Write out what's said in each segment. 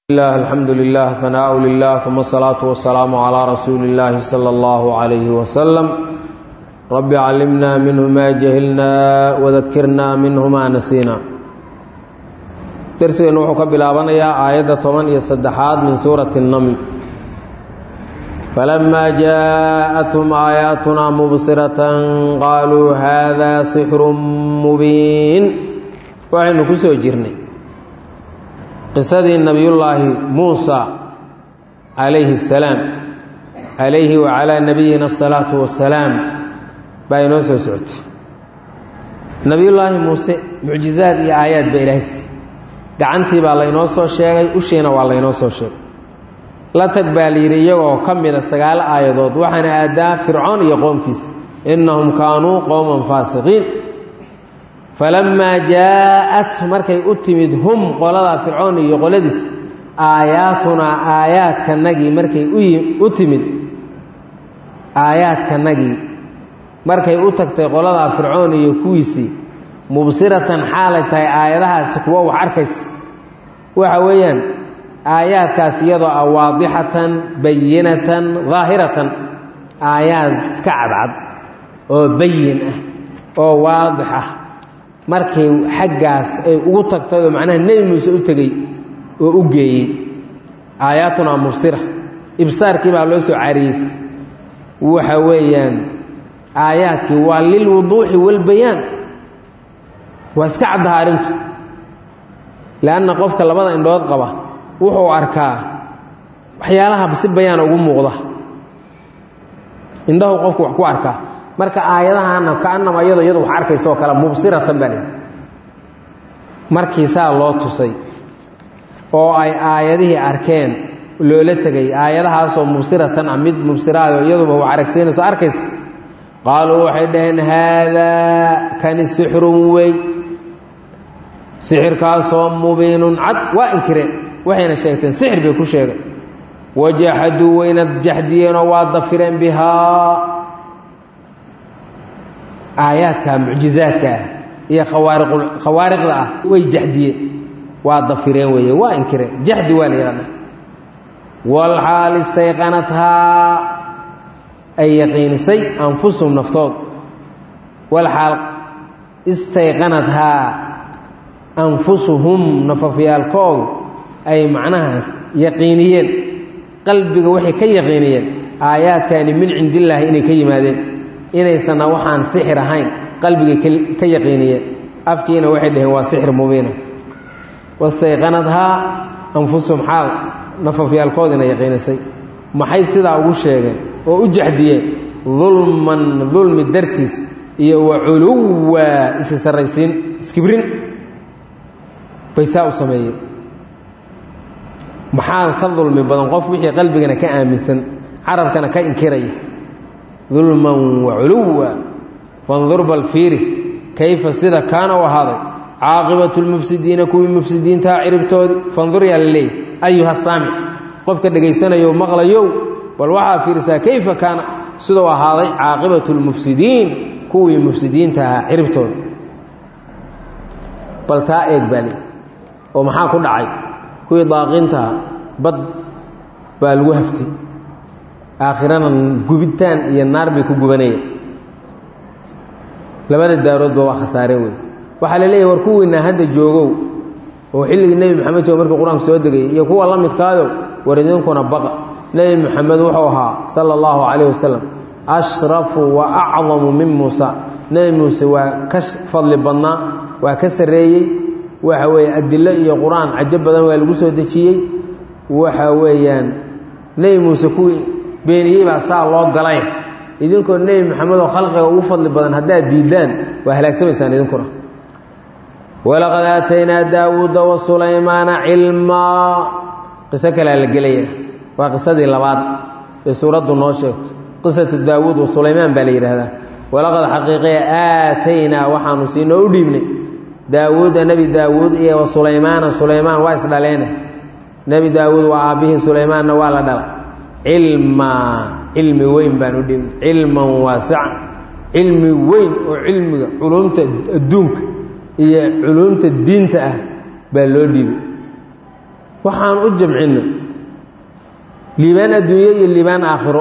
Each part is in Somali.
الله الحمد لله ثناء لله ثم الصلاة والسلام على رسول الله صلى الله عليه وسلم رب علمنا منه ما جهلنا وذكرنا منه ما نسينا درسنا وحو كبلابنيا آية 10 iyo saddexaad min suurati النمل فلما جاءتهم آياتنا مبصرة قالوا هذا سحر مبين waxaynu ku soo jirnay qisadii nabiyullaahi muusa calayhi الsalaam calayhi wacalaa nabiyina الsalaatu wasalaam baa inoo soo socotay nabiyullaahi muuse mucjizaad iyo aayaad baa ilaahaysi gacantii baa laynoo soo sheegay ushiina waa laynoo soo sheegay la tag baa layidhi iyagoo ka mida sagaalo aayadood waxaana aadaa fircoon iyo qoomkiisa innahum kaanuu qowman faasiqiin falamaa jaa-at markay u timid hum qoladaa fircoon iyo qoladiis aayaatunaa aayaadkanagii markay u timid aayaadkanagii markay u tagtay qoladaa fircoon iyo kuwiisii mubsiratan xaalay tahay aayadahaasi kuwa wax arkaysa waxa weeyaan aayaadkaas iyadoo ah waadixatan bayinatan daahiratan aayaad iska cadcad oo bayin ah oo waadix ah markay xaggaas ay ugu tagtay oo macnaha nebi muuse u tegey oo u geeyey aayaatuna mubsira ibsaarkii baa loo soo cariyeys waxa weeyaan aayaadkii waa lilwuduuxi walbayaan waa iska caddaha arrintu leanna qofka labada indhood qaba wuxuu arkaa waxyaalaha si bayaana ugu muuqda indhahu qofku wax ku arkaa marka aayadahana kaanama iyado iyadu wax arkaysa oo kale mubsiratan baa lihi markii saa loo tusay oo ay aayadihii arkeen loola tegay aayadahaasoo mubsiratan ah mid mubsiraado iyaduba wax aragsiinayso arkaysa qaaluu waxay dhaheen haadaa kani sixrun wey sixirkaasoo mubiinun cad waa inkireen waxayna sheegteen sixir bay ku sheegay wajaxaduu wayna jaxdiyeenoo waa dafireen bihaa aayaadka mucjizaadka ah iyo khawaariqda ah way jaxdiyeen waa dafireen weeye waa inkireen jaxdi waa la yidhahda walxaal istayqanathaa ay yaqiinisay anfusuhum naftood walxaal istayqanathaa anfusuhum nafafyaalkoodu ay macnaha yaqiiniyeen qalbiga waxay ka yaqiiniyeen aayaadkani min cindillaahi inay ka yimaadeen inaysanna waxaan sixir ahayn qalbigay ka yaqiiniyeen afkiina waxay dhaheen waa sixir mubiina wastayqanadhaa anfusuhum xaal nafafyaalkoodina yaqiinisay maxay sidaa ugu sheegeen oo u jaxdiyeen dulman dulmi dartiis iyo wa culuwa isi sarraysiin iskibrin bay saa u sameeyeen maxaa ka dulmi badan qof wixii qalbigana ka aaminsan carabkana ka inkiraya dulman wa culuwa fandur bal fiiri kayfa sida kaana u ahaaday caaqibatu lmufsidiina kuwii mufsidiintaha ciribtoodii fandur yaa la leeyahy ayuha saamic qofka dhegaysanayo maqlayow bal waxaa fiirisaa kayfa kaana siduu ahaaday caaqibatu lmufsidiin kuwii mufsidiinta ahaa ciribtooda bal taa eeg baa leeyi oo maxaa ku dhacay kuwii daaqiintaha bad baa lagu haftay aakhirana gubitaan iyo naar bay ku gubanayeen labada daaroodba waa khasaareen wey waxaa la leeyahy war kuwiinaa hadda joogow oo xilligii nebi moxamed joogo markii qur-aanku soo degayay iyo kuwa la midkaadow war idinkuna baqa nebi moxamed wuxuu ahaa sala allahu calayh wasalam ashrafu wa acdamu min muusa nebi muuse waa ka fadli badnaa waa ka sarreeyey waxa weeye adilo iyo qur-aan cajo badan waa lagu soo dejiyey waxa weeyaan nebi muuse kuwii beeniyey baa saa loo galay idinkoo nebi moxamed oo khalqiga ugu fadli badan haddaad diidaan waa halaagsamaysaan idinkuna walaqad aataynaa daawuuda wa sulaymaana cilmaa qiso kalea la gelaya waa qisadii labaad ee suuraddu noo sheegto qisatu daawuud wa sulaymaan baa la yidhaahdaa walaqad xaqiiqaya aataynaa waxaanu siinoo u dhiibnay daawuuda nebi daawuud iyo wa sulaymaana sulaymaan waa isdhaleene nebi daawuud waa aabbihii sulaymaanna waa la dhala cilmaa cilmi weyn baan u dhiibnay cilman waasican cilmi weyn oo cilmiga culumta adduunka iyo culuumta diinta ah baa loo dhiibay waxaan u jamcinnay liibaan adduunye iyo liibaan aakhiro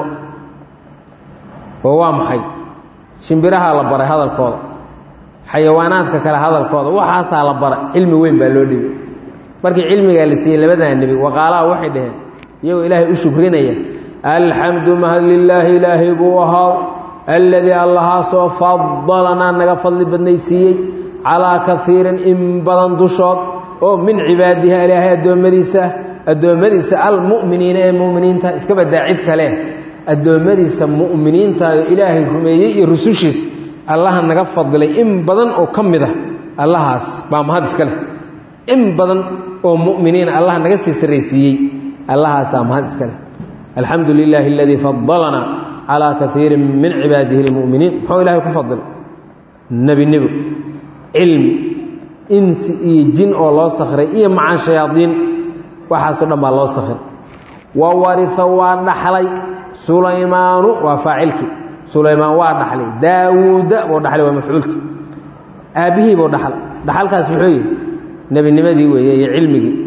oo waa maxay shimbirahaa la baray hadalkooda xayawaanaadka kale hadalkooda waxaasaa la baray cilmi weyn baa loo dhibay markii cilmigaa la siiyey labadaa nebi waqaalaha waxay dhaheen iyagoo ilaahay u shukrinaya alxamdu mahad lilaahi ilaahay buu ahaa alladii allahaasoo fadalanaa naga fadli badnaysiiyey calaa kaiirin in badan dushood oo min cibaadiha ilaahay addoommadiisa addoommadiisa almu'miniina ee mu'miniinta iska badaa cid kale addoommadiisa mu'miniintaao ilaahay rumeeyey iyo rusushiisa allaha naga fadilay in badan oo ka mid ah allahaas baa mahad iska leh in badan oo mu'miniina allah naga sii sarraysiiyey allahaasaa mahad iska leh alxamdu lilaahi aladii fadalanaa calaa kaiirin min cibaadihi lmu'miniin muxuu ilahay ku fadilay nebinimo cilmi insi iyo jin oo loo sakray iyo macaan shayaadiin waxaasoo dhan baa loo sakray wa waria waa dhaxlay sulaymaanu waa faacilkii sulaymaan waa dhaxlay daawuuda buu dhaxlay waa mafcuulkii aabbihii buu dhaxlay dhaxalkaas muxuu yihi nebinimadii weeye iyo cilmigii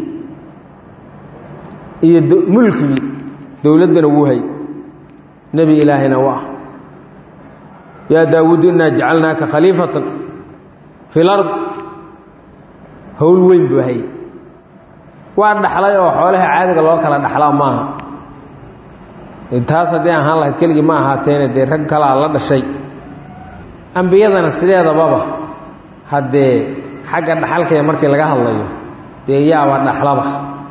iyo mulkigii dowladdana wuu hay nebi ilaahayna waa yaa daawuud innaa jacalnaaka khaliifatan fi lard howl weyn buu hayay waa dhaxlay oo xoolaha caadiga loo kala dhaxlaa maaha taas haddii ahaan lahayd keligii ma ahaateene dee rag kalaa la dhashay ambiyadana sideedababa haddee xagga dhaxalkaya markii laga hadlayo dee yaaba dhaxlaba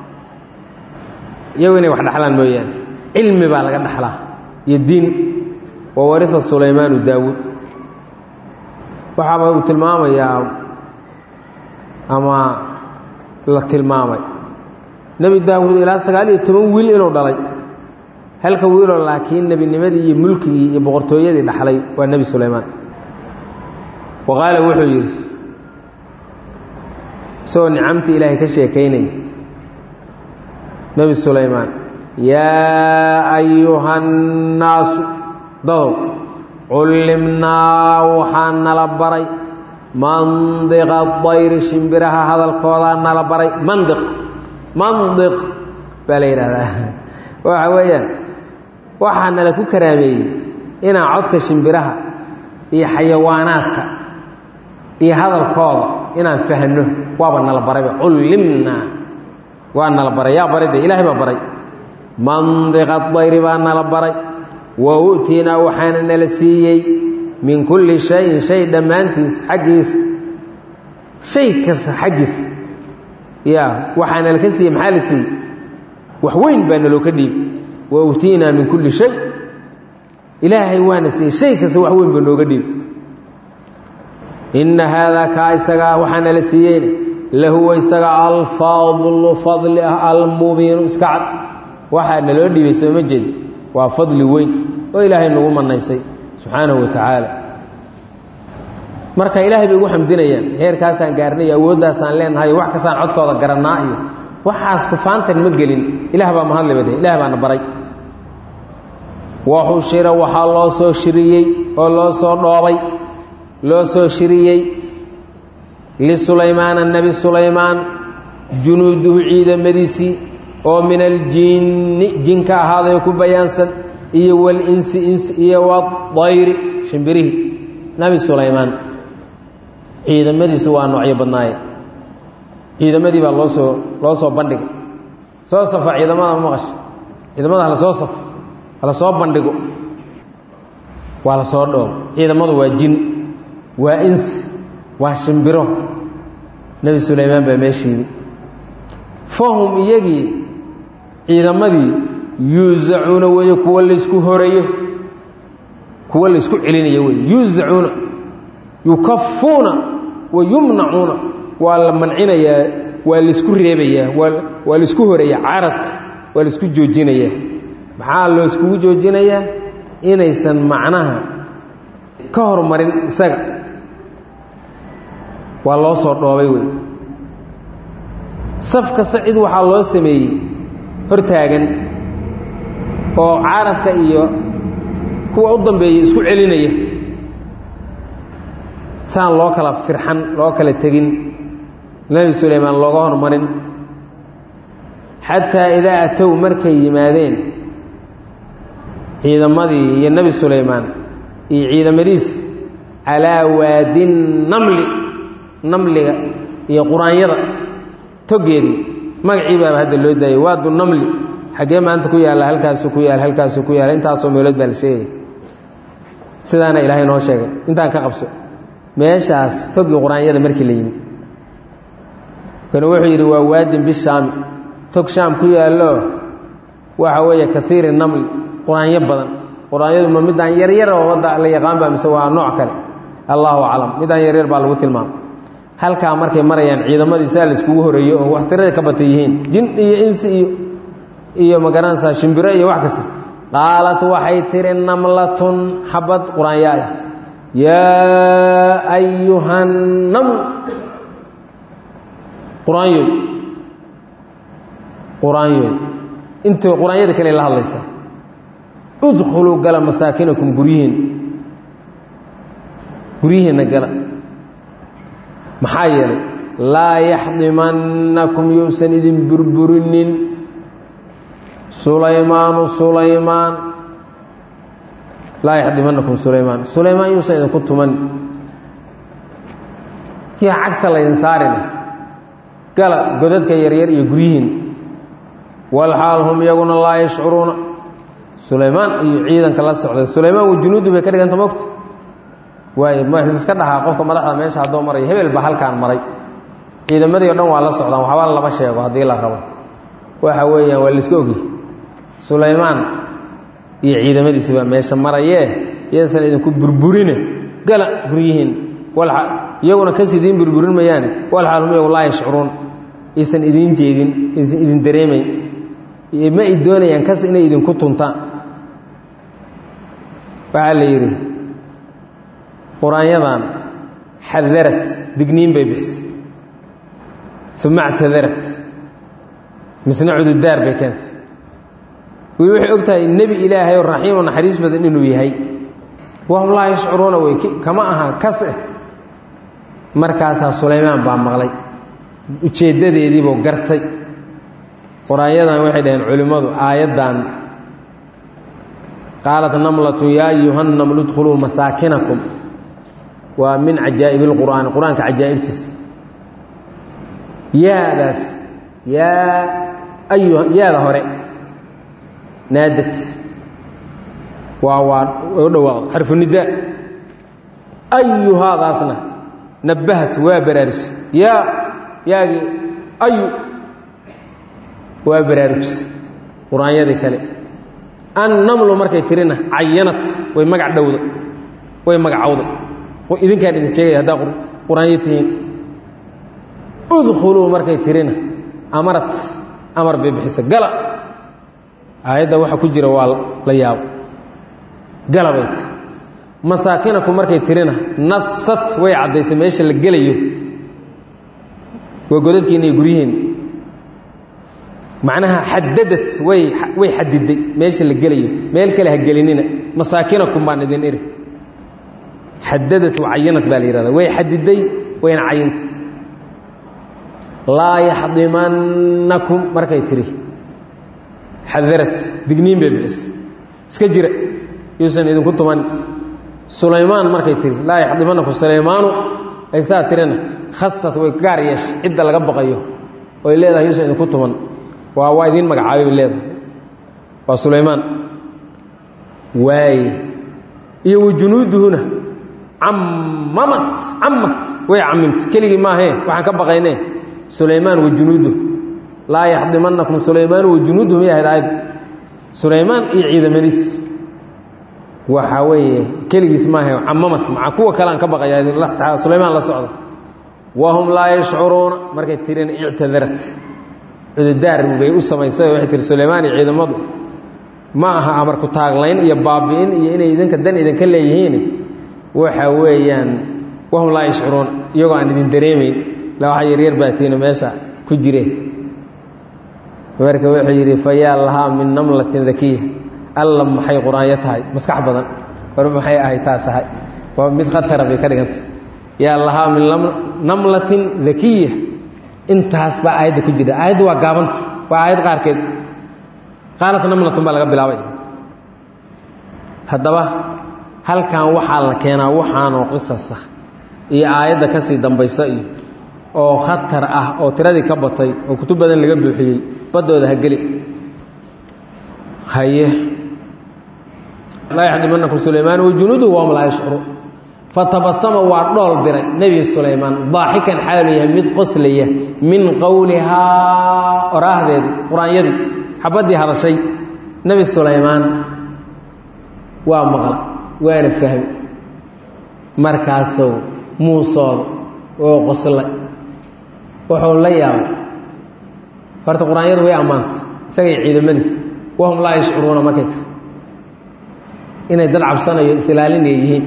iyagu inay wax dhaxlaan mooyaane cilmi baa laga dhaxlaa iyo diin wa waria sulaymaanu daawuud waxaaba uu tilmaamayaa ama la tilmaamay nebi daawuud ilaa sagaal iyo toban wiil inuu dhalay halka wiiloo laakiin nebinimadii iyo mulkigii iyo boqortooyadii dhaxlay waa nebi sulaymaan wa qaala wuxuu yidhi isagoo nicamtii ilaahay ka sheekaynaya nebi sulaymaan yaa ayuha nnaasu dadow cullimnaa waxaa nala baray mandiqa dayri shimbiraha hadalkoodaa nala baray mandiq mandiq baa la yidhahdaa waxa weeyaan waxaa nala ku karaameeyey inaan codka shimbiraha iyo xayawaanaadka iyo hadalkooda inaan fahanno waaba nala barayba cullimnaa waa nala baray yaa baray de ilaahay baa baray mandiqa dayri baa nala baray wa u'tiinaa waxaana nala siiyey min kulli shayin shay dhammaantiis xaggiis shay kasta xaggiis ya waxaa nala ka siiyey maxaa la siiyey wax weyn baa naloo ka dhiib wa u'tiinaa min kulli shay ilaahay waana siiyey shay kasta wax weyn baa nooga dhiib inna haadaa kaa isagaa waxaa nala siiyeyna lahuwa isaga alfadlu fadli ah almubiinu iska cad waxaa naloo dhiibay sooma jeedi waa fadli weyn oo ilaahay nagu manaysay subxaanahu wa tacaala marka ilaahay bay ugu xamdinayaan heerkaasaan gaarnay awooddaasaan leenahay wax kastaan codkooda garannaa iyo waxaas kufaantan ma gelin ilaah baa mahadliba dheh ilaah baana baray waxushira waxaa loo soo shiriyey oo loo soo dhoobay loo soo shiriyey lisulaymaana nebi sulaymaan junuuduhu ciidamadiisii oo min aljinni jinka ahaaday ku bayaansan iyo walinsi insi iyo wadayri shimbirihii nebi sulaymaan ciidamadiisu waa noocyo badnaaye ciidamadii baa loo soo loo soo bandhiga soo safa ciidamada ma maqasha ciidamada hala soo safo hala soo bandhigo waa la soo dhoobo ciidamadu waa jin waa insi waa shimbiro nebi sulaymaan baa meeshiibi fahum iyagii ciidamadii yuusacuuna weeye kuwa laysku horeeyo kuwa laysku celinayo wey yuusacuuna yukafuuna wa yumnacuuna waa la mancinayaa waa laysku reebayaa waa waa laysku horeeyaa caradka waa laysku joojinayaa maxaa looskugu joojinayaa inaysan macnaha ka hormarin isaga waa loo soo dhoobay wey saf kasta cid waxaa loo sameeyey hortaagan oo caaradka iyo kuwa u dambeeya isku celinaya saan loo kala firxan loo kala tegin nebi sulaymaan looga hormarin xataa idaa atow markay yimaadeen ciidamadii iyo nebi sulaymaan iyo ciidamadiis calaa waadi namli namliga iyo quraanyada togeedii magacii baaba hadda loo daayay waadu namli xaggee maanta ku yaalla halkaasuu ku yaal halkaasuu ku yaala intaasoo meelood baa la sheegaya sidaana ilaahay noo sheegay intaan ka qabso meeshaas togii quraanyada markii la yimi kan wuxuu yidhi waa waadin bishaami tog shaam ku yaallo waxa weeye kaiiri namli quraanyo badan quraanyadu ma midaan yaryar oo wadda la yaqaan baa mise waa nooc kale allahu aclam midaan yaryar baa lagu tilmaamay halkaa markay marayaan ciidamadii saa laiskugu horeeyo oo wax tirada ka bata yihiin jin iyo insi iyo iyo magaranaysaa shimbiro iyo wax kasta qaalat waxay tihi namlatun xabad quraanyo ah yaa ayuhannaml quraanyoy quraanyoy intay quraanyada kale la hadlaysaa udkhuluu gala masaakinakum guryihiin guryihiinna gala maxaa yeelay laa yaxdimannakum yuusan idin burburinin sulaymaanu sulaymaan laa yaxdimannakum sulaymaan sulaymaan yuusan idinku tuman kii cagta laydin saarina gala godadka yaryar iyo guryihiin walxaal hum iyaguna laa yashcuruuna sulaymaan iyo ciidanka la socda sulaymaan wa junuudi bay ka dhiganta mogta waay iska dhahaa qofka madaxda meesha haddoo maraya hebel baa halkaan maray ciidamadii o dhan waa la socdaan waxba lama sheego haddii la rabo waxa weeyaan waa laiska ogi sulaymaan iyo ciidamadiisi baa meesha marayee yaysan idinku burburine gala guryihiin iyaguna kas idiin burburin mayaane walxaal hum iyagu laa yashcuruun aysan idiin jeedin aysan idin dareemayn ma ay doonayaan kas inay idinku tuntaan waxaa la yidhi quraanyadan xadarat digniin bay bixisay uma actadarat misna cududaar bay keentay way waxay og tahay nebi ilaahay oo raxiimoo naxariis badan inuu yahay wahum laa yashcuruuna wey kama aha kas eh markaasaa sulaymaan baa maqlay ujeeddadeediibuu gartay quraanyadan waxay dhaheen culimmadu aayaddan qaalat namlatun yaa ayuhannamlu dkhuluu masaakinakum waa min cajaa'ib اlqur'aani qur-aanka cajaa'ibtiisa yaadaas yaa ayuha yaada hore naadad waa waa u dhawaaqda xarfu nidaa ayuhaadaasna nabbahat waa baraarujis yaa yaagii ayu waa baraarujis qur-aanyadii kale annamlu markay tirina cayanat way magac dhowda way magacowday idinkaan idin sheegaya haddaa qur-aanyo tihiin udkhuluu markay tirina amarat amar bay bixisa gala aayadda waxa ku jira waa la yaabo gala bay tiri masaakinaku markay tirina nasat way caddaysay meesha la gelayo waa godadkiina iyo guryihiin macnaha xadadad way way xadiday meesha la gelayo meel kale ha gelinina masaakinakum baan idin iri xadadat cayanat baa la yihahda way xadiday wayna cayintay laa yaxdimannakum markay tiri xadarat digniin bay bixisay iska jira yuusan idinku tuman sulaymaan markay tiri laa yaxdimannakum sulaymaanu ay saa tirina khasat way gaar yeeshay cidda laga baqayo oy leedahay yuusan idinku tuman waa waa idiin magacaabay bay leedahay waa sulaymaan waaye iyo wa junuuduhuna cammamat cammat way camimtay keligii maahee waxaan ka baqaynee sulaymaan wa junuuduh laa yaxdimannakum sulaymaan wa junuuduh may ahayd aayad sulaymaan iyo ciidamadiis waxaa weeye keligiis maahe camamat maca kuwa kale aan ka baqaya sulaymaan la socda wahum laa yashcuruuna markay tirina ictadarat cududaar bay u samaysay waxay tiri sulaymaan iyo ciidamadu ma aha amarku taaglayn iyo baabi'in iyo inay idinka dan idinka leeyihiin waxa weeyaan wahum laa yashcuruun iyagoo aan idin dareemayn la waxa yaryar baatiino meesha ku jireen marka wuxuu yidhi fa yaa lahaa min namlatin dakiya alla maxay qur-aanyo tahay maskax badan war maxay ahay taas ahay waa mid khatara bay ka dhigantay yaa lahaa min namlatin dakiya intaas baa aayadda ku jira aayadda waa gaabanta waa aayad qaarkeed qaalat namlatun baa laga bilaabay haddaba halkan waxaa la keenaa waxaanoo qisasa iyo aayadda ka sii dambaysa iyo oo khatar ah oo tiradii ka batay oo kutub badan laga buuxiyey baddooda ha geli haye laa yaxdimanakum sulaymaan wajunuuduhu wahum laa yashcuruun fatabasama waa dhool biray nebi sulaymaan daaxikan xaalu yahay mid qoslaya min qowlihaa oraahdeedii qur-aanyadii xabaddii hadashay nebi sulaymaan waa maqla waana fahmi markaasou muusooda oo qoslay wuxuu la yaabay horta qur-aanyadu way ammaantay isagay ciidamadiis wahum laa yashcuruuna markay tahay inay dad cabsanayo islaalinay yihiin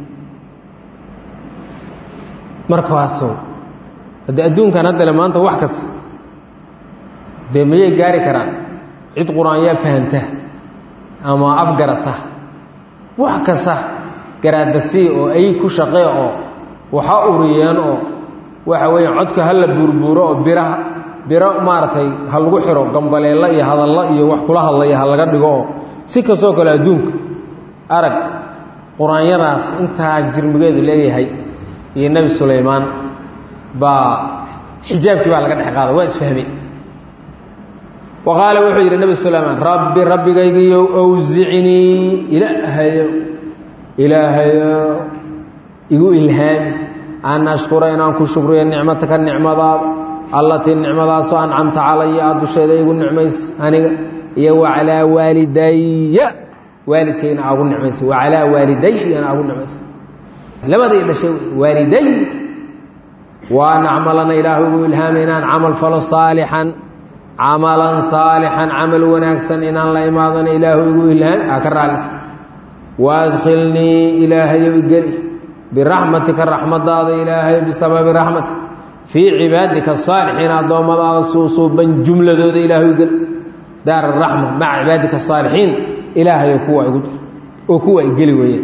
markaasoo haddii adduunkan haddale maanta wax kasta dee mayay gaari karaan cid qur-aanyaa fahamta ama afgarata wax kasta garaadasii oo ay ku shaqee oo waxa uriyeen oo waxa weeye codka ha la buurbuuro oo biraha biro maaragtay ha lagu xiro gambaleello iyo hadallo iyo wax kula hadlaya ha laga dhigo oo si kastoo kale adduunka arag qur-aanyadaas intaa jirmigeedu leeyahay iyo nebi sulaymaan baa xijaabkii baa laga dhex qaaday waa isfahmay wa qaala wuxuu yidhi nebi sulaymaan rabbi rabbigaygiiyo awsicnii ilaahayo ilaahayo igu ilhaami an ashkura inaan ku shukriyo nicmataka nicmadaada allatii nicmadaasoo ancamta calaya aad dusheeda igu nicmays aniga iyo wacalaa waalidaya waalidkayna aagu nicmaysa wacalaa waalidayna aagu nicmaysa labadii dhashay waaliday waa nacmalana ilaahu igu ilhaamay inaan camal falo saalixan camalan saalixan camal wanaagsan inaan la imaadana ilaahu igu ilhaami aa ka raalita waadkhilnii ilaahayow igeli biraxmatika raxmadaada ilaahay bisababi raxmatika fii cibaadika asaalixiin addoommadaada suusuuban jumladooda ilaahu igeli daar araxma maca cibaadika asaalixiin ilaahayo kuwa igu dar oo kuwa igeli weeyaan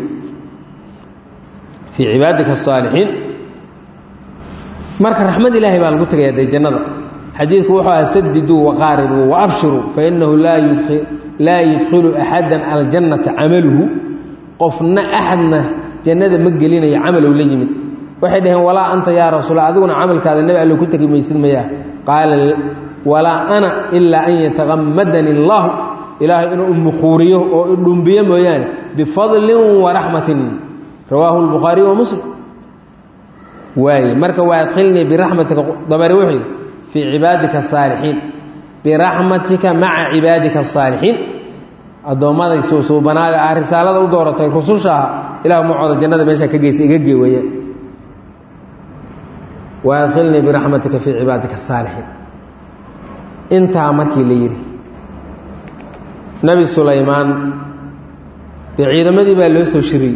fii cibaadika asaalixiin marka raxmad ilaahay baa lagu tegayaa dee jannada xadiidku wuxuu aha sadiduu waqaaribuu waabshiruu fainahu laa yudkhilu axada aljannata camaluhu qofna axadna jannada ma gelinayo camalow la yimid waxay dhaheen walaa anta yaa rasuula adiguna camalkaada nebi allo ku tegi maysid mayaa qaala walaa ana ilaa an yataqamadani allahu ilaahay inuu umuquuriyo oo idhumbiyo mooyaane bifadlin waraxmatin rawaahu lbukhaariy wa muslim waaye marka waa adkhilnii biraxmatika dabari wuxuu yidhi fii cibaadika asaalixiin biraxmatika maca cibaadika asaalixiin addoommaday suusuubanaaga ah risaalada u dooratay rususha ah ilah macooda jannada meeshaa ka geysa iga gee weeyaan wa adkhilnii biraxmatika fii cibaadika asaalixiin intaa markii la yidhi nebi sulaymaan dee ciidamadii baa loo soo shiriyey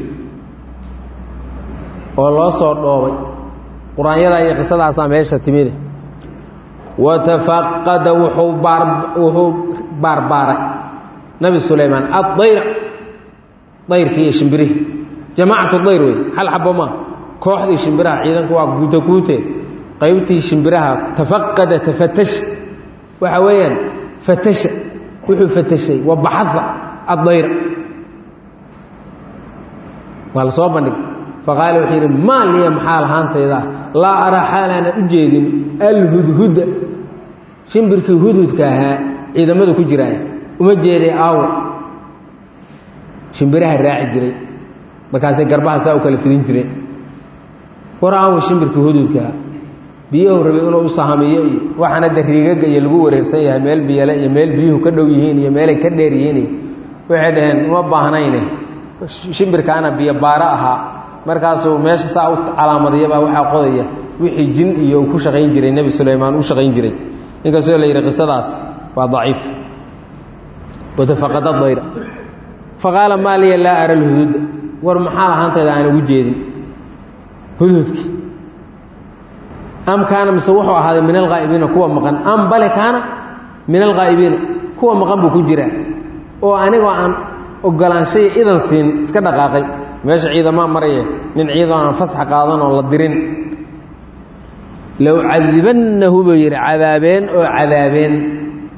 oo loo soo dhoobay qur-aanyadaa iyo qisadaasaa meesha timide watafaqada wuxuu baar wuxuu baarbaaray nabi sulaymaan addayra dayrkii iyo shimbirihii jamaacatu dayr wey hal xabo maa kooxdii shimbiraha ciidanku waa guuta guute qaybtii shimbiraha tafaqada tafatasha waxa weeyaan fatasha wuxuu fatashay wa baxaa addayra waa la soo bandhigay faqaala wuxuu yidhi maa liya maxaa lahaantayda laa araa xaalaana u jeedin alhudhuda shimbirkii hudhudka ahaa ciidamadu ku jiraay uma jeeday aawo shimbiraha raaci jiray markaasay garbaha saa u kala fidin jireen war aawo shimbirkii hudhudkaa biyuhu rabay inuu u sahamiyo iyo waxaana de riigaga iyo lagu wareersan yahay meel biyale iyo meel biyuhu ka dhow yihiin iyo meelay ka dheer yihiin iyo waxay dhaheen uma baahnayne shimbirkaana biyo baaro ahaa markaasuu meesha saa u calaamadiyabaa waxaa qodaya wixii jin iyo uu ku shaqayn jiray nebi sulaymaan u shaqayn jiray inkastoo la yidhi qisadaas waa daciif watafaqada dayra faqaala maa liya laa ara lhuduuda war maxaa lahaantayda aan ugu jeedin hudhudkii am kaana mise wuxuu ahaaday min alghaa'ibiina kuwa maqan am bale kaana min alghaa'ibiina kuwa maqan buu ku jiraa oo anigoo aan ogolaanshay idan siin iska dhaqaaqay meesha ciidamaa maraya nin ciidan aan fasax qaadan oo la dirin low cadibannahu buu yidhi cadaabeen oo cadaabeen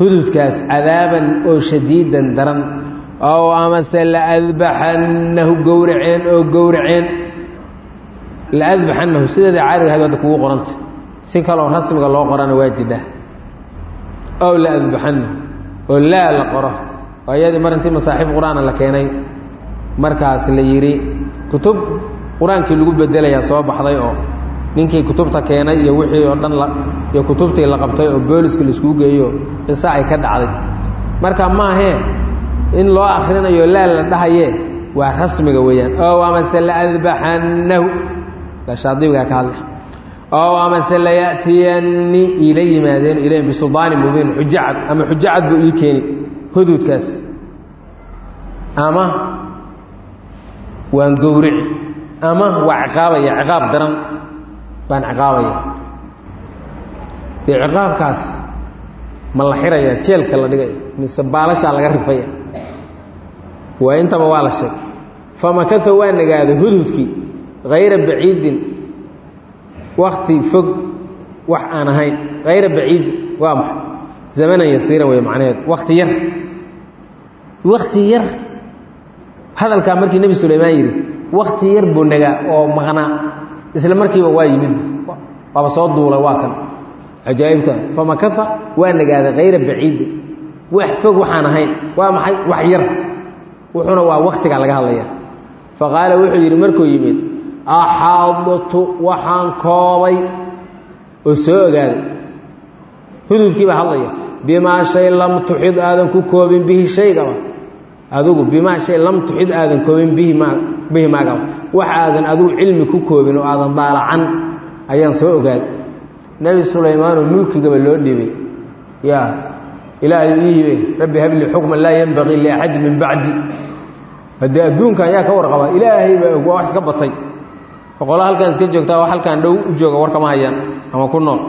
hududkaas cadaaban oo shadiidan daran ow amase laadbaxannahu gowraceen oo gowraceen laadbaxannahu sideeda caadiga ahayd hadda kugu qoranta si kaloo rasmiga loo qorana waa jidha ow laadbaxannahu oo laa la qoro oo iyadii mar intii masaaxiif qur-aana la keenay markaas la yidhi kutub qur-aankii lagu bedelayaa soo baxday oo ninkii kutubta keenay iyo wixii oo dhan iyo kutubtii la qabtay oo booliska laiskugu geeyo qiso ay ka dhacday marka maahee in loo akrinayo laa la dhahayee waa rasmiga weeyaan ow amase laadbaxannahu shaadibigaa ka hadlay ow amase laya'tiyanni iila yimaadeen ilayn bisuldaani mubiin xujacad ama xujacad buu ii keeni huduudkaas ama waan gowrici ama waa ciqaabaya ciqaab daran baan ciqaabaya dee ciqaabkaas ma la xiraya jeelka la dhigaya mise baalashaa laga rifaya waa intaba waa la sheegay famakao waa nagaaday hudhudkii hayra baciidin wakti fog wax aan ahayn hayra baciidin waa maxay zamanan yasiiran wey macnaheedu wakti yar wakti yar hadalkaa markii nebi sulaymaan yidhi wakti yar buu nagaa oo maqnaa isla markiiba waa yimid waaba soo duulay waa kan cajaa'ibtan famakaa waa nagaaday hayra baciidin wax fog waxaan ahayn waa maxay wax yar wuxuuna waa waktigaa laga hadlaya faqaala wuxuu yidhi markuu yimid axaadtu waxaan koobay oo soo ogaaday hududkii baa hadlaya bimaa shay lam tuxid aadan ku koobin bihi shaygaba adigu bimaa shay lam tuxid aadan koobin bihi ma bihi maagaba wax aadan adigu cilmi ku koobin oo aadan daalacan ayaan soo ogaaday nebi sulaymaanoo mulkigaba loo dhibay ya ilaahay ii hibe rabbi habli xukman laa yenbagii liaxadi min bacdi haddee adduunkan yaa ka warqaba ilaahay baa og waa wax iska batay boqola halkan iska joogtaa oo halkaan dhow u jooga war kama hayaan ama ku nool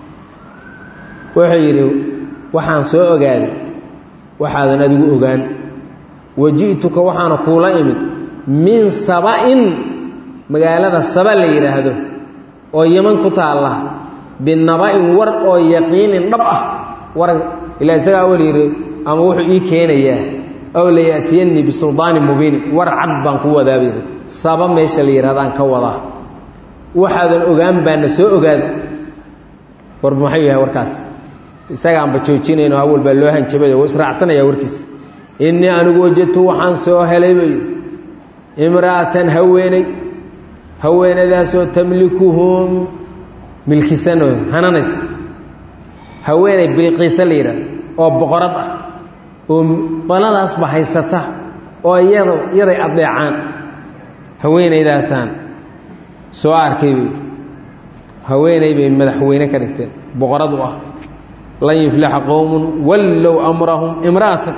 wuxuu yidhi waxaan soo ogaaday waxaadan adigu ogaan waji'tuka waxaana kuula imid min saba'in magaalada saba la yidhaahdo oo yeman ku taalla binaba'in war oo yaqiinin dhab ah war ilaa isagaa awal yidhi ama wuxuu ii keenayaa ow laya'tiyannii bisuldaani mubiin war cad baan ku wadaaba yidhi saba meesha la yidhahdaan ka wadaa waxaadan ogaan baana soo ogaada war maxuu yahay warkaas isagaanba joojinayno awal baa loo hanjabay oo israacsanaya warkiisa innii anigu wajadtu waxaan soo helay bay imra'atan haweeney haweenadaasoo tamlikuhum milkisanoo hananays haweeney bilqiisa la yidhahdo oo boqorad ah oo qoladaasba haysata oo iyado iyaday adeecaan haweenaydaasaan soo arkay bay haweeney bay madaxweyne ka dhigteen boqorad u ah lan yuflixa qowmun wallow amrahum imra'atan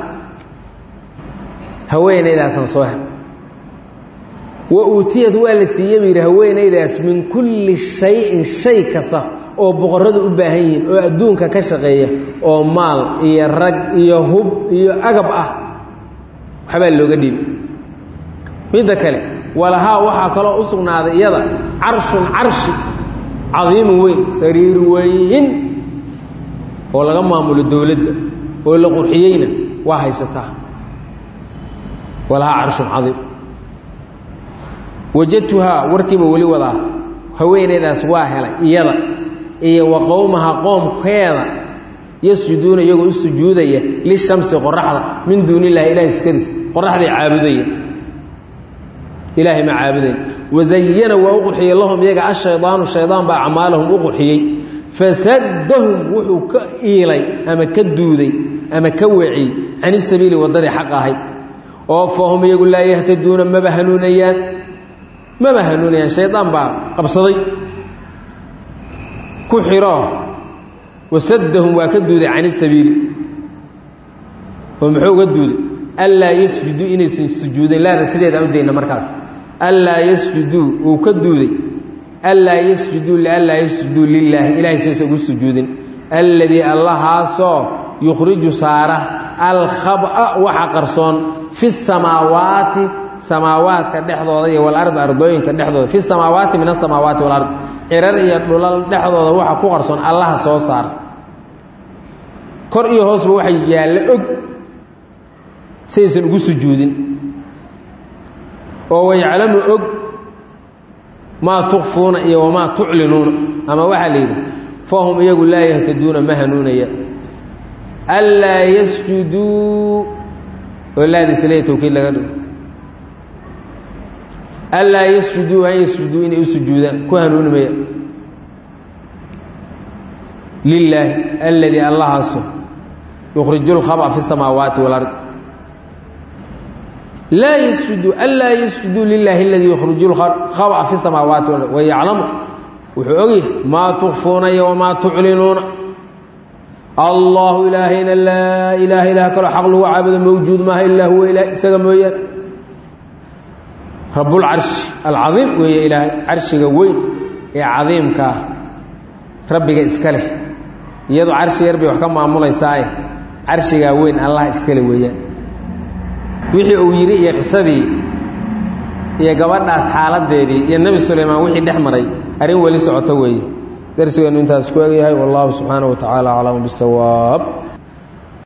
haweenaydaasaan soo hel wa uutiyad waa la siiye buu yidhi haweenaydaas min kulli shayin shay kasta oo boqorradu u baahan yihiin oo adduunka ka shaqeeya oo maal iyo rag iyo hub iyo agab ah waxbaa looga dhiibi midda kale walahaa waxaa kaloo u sugnaaday iyada carshun carshi cadiimun weyn sariir weyn oo laga maamulo dowladda oo la qurxiyeyna waa haysataa walahaa carshun cadiim wajadtuhaa warkiiba weli wadaa haweeneydaas waa helay iyada iyo wa qowmaha qoomkeeda yasjuduuna iyagoo u sujuudaya lishamsi qoraxda min duuni illahi ilahay sukadiis qoraxday caabudaya ilaahay ma caabudayn wazayana waa u qurxiyey lahum iyaga ashaydaanu shaydaan baa acmaalahum u qurxiyey fasaddahum wuxuu ka iilay ama ka duuday ama ka weciyey can isabiili waddadii xaq ahayd oo fahum iyagu laa yahtaduuna maba hanuunayaan maba hanuunayaan shaydaan baa qabsaday ku xiro wasaddahum waa ka duuday can isabiili oo muxuu uga duuday anlaa yasjuduu inaysan sujuudin laada sideedaan u dayna markaas anlaa yasjuduu uu ka duuday anlaa yasjuduu lianlaa yasjuduu lilaahi ilahay saysa ugu sujuudin alladii allahaasoo yukhriju saara alkhaba waxa qarsoon fi samaawaati samaawaadka dhexdooda iyo walardi ardooyinka dhexdooda fi samaawaati min asamaawaati walard cirar iyo dhulal dhexdooda waxa ku qarsoon allaha soo saara kor iyo hoosba waxay yaallo og saysan ugu sujuudin oo wayaclamu og maa tukfuuna iyo wamaa tuclinuuna ama waxaa la yidhi fahum iyagu laa yahtaduuna ma hanuunaya anlaa yasjuduu oo laadiisa leeya tawkiid laga dhigo anlaa yasjuduu an yasjuduu inay u sujuudaan ku hanuuni maya lilaahi aladii allahaaso yukhriju lkhaba fi samaawaati walard laa yasjudu anlaa yasjuduu lilaahi aladii yukhriju lkhaba fi samaawaati walard wayaclamu wuxuu ogyahay maa tukfuuna iyo wamaa tuclinuuna allahu ilaahayna laa ilaaha ilaah kaloo xaq lagu caabudo mawjuud maaha ilaa huwa ilah isaga mooyaan rabbulcarshi alcadiim weeye ilaahay carshiga weyn ee cadiimka ah rabbiga iska leh iyadu carshi yar bay wax ka maamulaysaay carshigaa weyn allah iskale weeyaan wixii uu yidhi iyo qisadii iyo gabadhaas xaaladeedii iyo nebi sulaymaan wixii dhex maray arrin weli socoto weeye darsigeenu intaas ku egyahay wallahu subxaanaه wa tacaala aclamu bisawaab